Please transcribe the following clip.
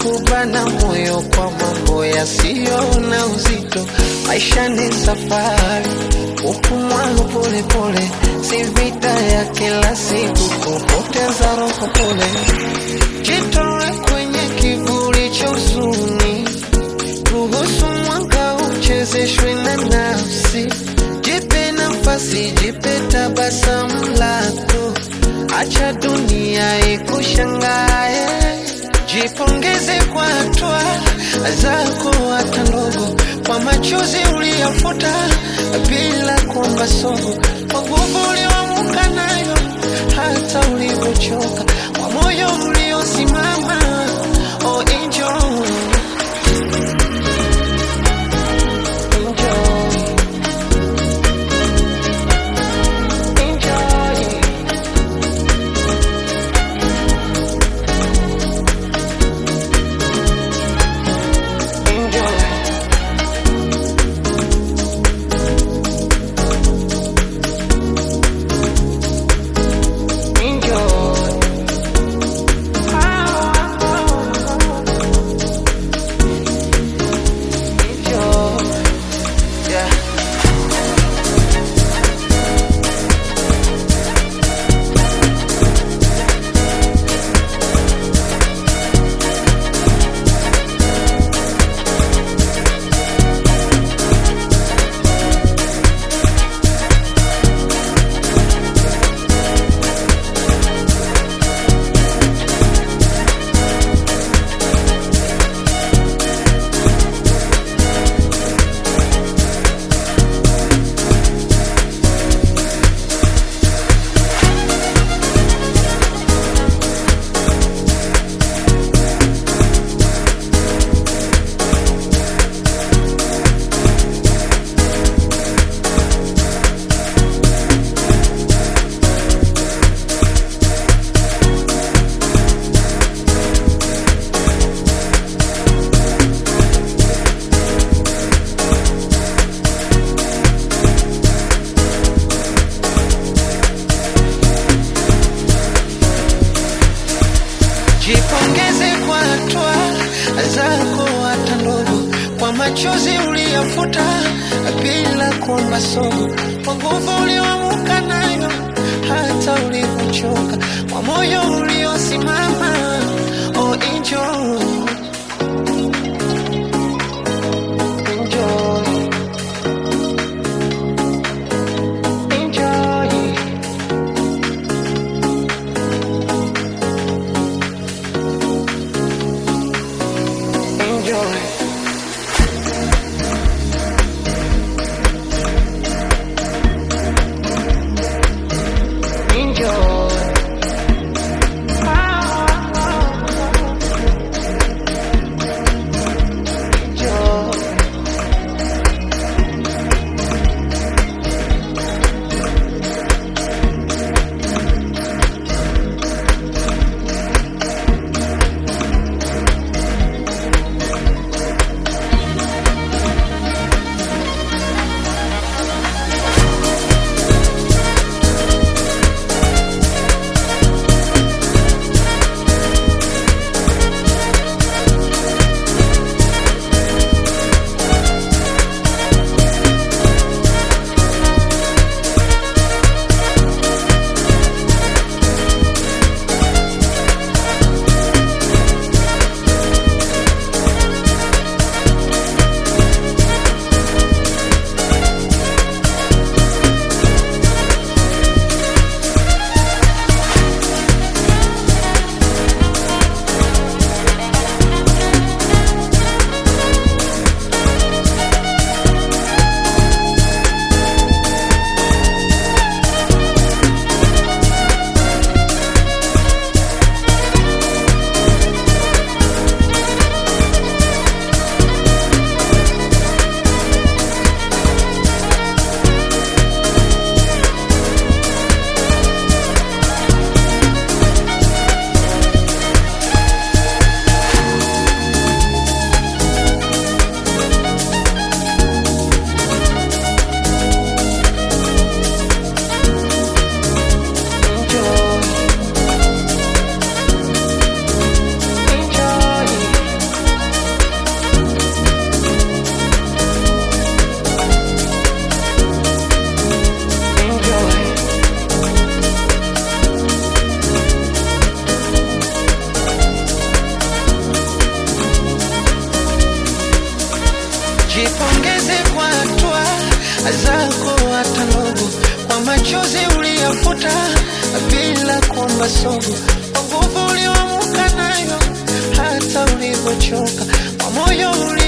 kubana moyo kwa mambo yasiyo na uzito. Maisha ni safari, upumwalo polepole, si vita ya kila siku, kupoteza roho pole. Jitoe kwenye kivuli cha huzuni, ruhusu mwanga uchezeshwe na nafsi. Jipe nafasi, jipe tabasamu lako, acha dunia ikushangae. Jipongeze kwa hatua zako hata ndogo, kwa machozi uliyofuta bila kuomba sogo, kwa nguvu ulioamka nayo hata ulivyochoka, kwa moyo uliosimama. Oh, enjoy. Enjoy. Enjoy. Enjoy. Enjoy. Enjoy. Yeah. Jipongeze kwa hatua zako hata ndogo, kwa machozi uliyofuta bila kuomba sogo, kwa nguvu ulioamka nayo hata ulivyochoka, kwa moyo uliosimama. Oh, enjoy. Enjoy. Enjoy. Enjoy. Enjoy. Enjoy. zako hata ndogo, kwa machozi uliyafuta bila kuomba sogo, kwa nguvu ulioamka nayo hata ulivyochoka, kwa moyo uli